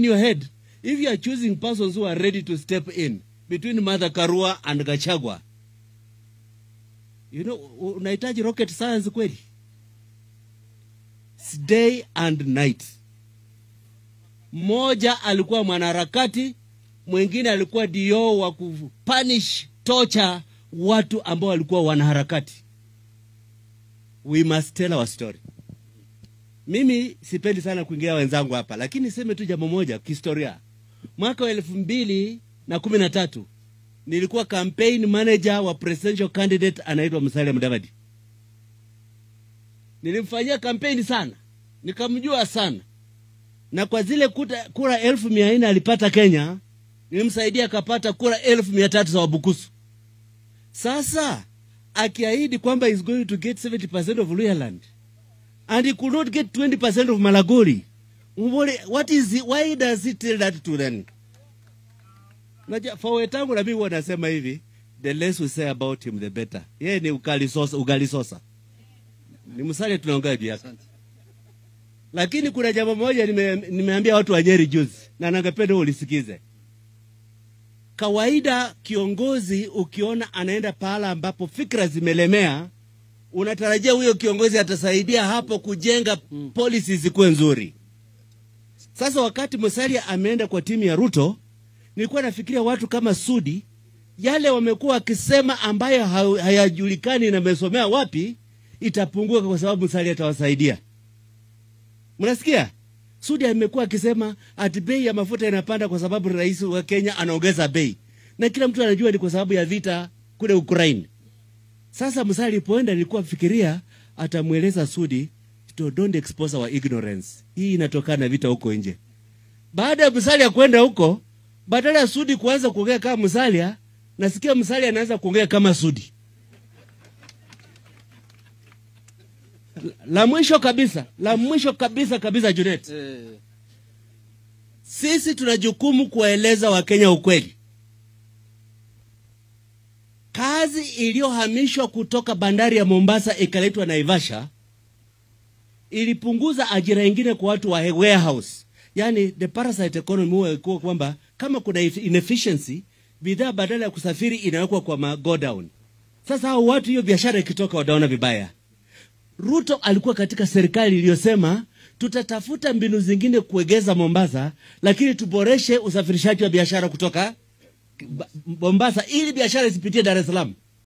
in your head if you are choosing persons who are ready to step in between Martha Karua and Gachagua you know u- unahitaji rocket science kweli It's day and night mmoja alikuwa mwanaharakati mwingine alikuwa dio wa kupunish torture watu ambao walikuwa wanaharakati we must tell our story mimi sipendi sana kuingia wenzangu hapa lakini niseme tu jambo moja kihistoria mwaka wa elfu mbili na kumi na tatu nilikuwa campaign manager wa presidential candidate anaitwa musalia mudavadi nilimfanyia kampeni sana nikamjua sana na kwa zile kuta, kura elfu mia nne alipata kenya nilimsaidia akapata kura elfu mia tatu za wabukusu sasa akiahidi kwamba is going to get 70% of Luhyaland and he could not get 20% of Malagoli. Mbole, what is it, why does he tell that to them? Naja, for wetangu na mimi huwa nasema hivi, the less we say about him the better. Yeye ni ugali sosa, ugali sosa. Ni msale tunaongea juu yake. Lakini kuna jambo moja nime, nimeambia watu wa Nyeri juzi na ningependa ulisikize kawaida kiongozi ukiona anaenda pahala ambapo fikra zimelemea unatarajia huyo kiongozi atasaidia hapo kujenga policy zikuwe nzuri sasa wakati musalia ameenda kwa timu ya ruto nilikuwa nafikiria watu kama sudi yale wamekuwa wakisema ambayo ha- hayajulikani na amesomea wapi itapunguka kwa sababu musalia atawasaidia mnasikia Sudi amekuwa akisema ati bei ya mafuta inapanda kwa sababu rais wa Kenya anaongeza bei, na kila mtu anajua ni kwa sababu ya vita kule Ukraine. Sasa Musalia alipoenda, nilikuwa fikiria atamweleza Sudi to don't expose our ignorance, hii inatokana na vita huko nje. Baada ya Musalia kwenda huko, badala ya Sudi kuanza kuongea kama Musalia, nasikia Musalia anaanza kuongea kama Sudi. La mwisho kabisa, la mwisho kabisa kabisa, Junet, Eh, sisi tuna jukumu kuwaeleza Wakenya ukweli. Kazi iliyohamishwa kutoka bandari ya Mombasa ikaletwa Naivasha ilipunguza ajira ingine kwa watu wa warehouse, yani the parasite economy huwa ilikuwa kwamba kama kuna inefficiency, bidhaa badala ya kusafiri inawekwa kwa ma go down. Sasa hao watu, hiyo biashara ikitoka, wataona vibaya. Ruto alikuwa katika serikali iliyosema tutatafuta mbinu zingine kuegeza Mombasa, lakini tuboreshe usafirishaji wa biashara kutoka Ba- Mombasa ili biashara isipitie Dar es Salaam.